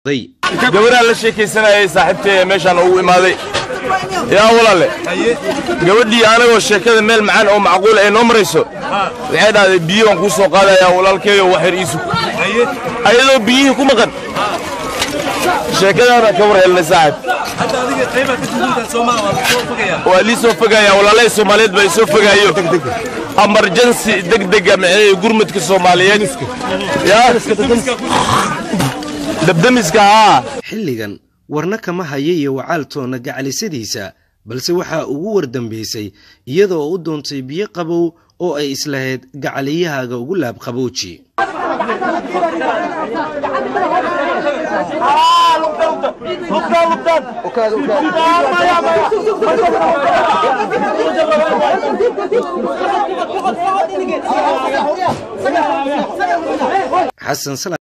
gabarhaa la sheekaysanayay saaxiibtay meeshaan ugu imaaday yaa walaale gabadhii anagoo sheekada meel macaan oo macquul ay noo marayso waxay dhahday biyo waan kuu soo qaadayaa walaalkeeyo wax yar iisu ayadoo biyihii ku maqan sheekadaana ka war helnay saaxib waa lii soo fogayaa walaalahay soomaaliyeed baa isoo fogaayo amarjansi degdega maxay gurmudka soomaaliyeed yaa dabdamiska haa xilligan warna kama haya iyo wacaaltoonna gacalisadiisa balse waxaa ugu wardambaysay iyada oo u doontay biyo qabow oo ay islahayd gacaliyahaaga ugu laabqabooji xasan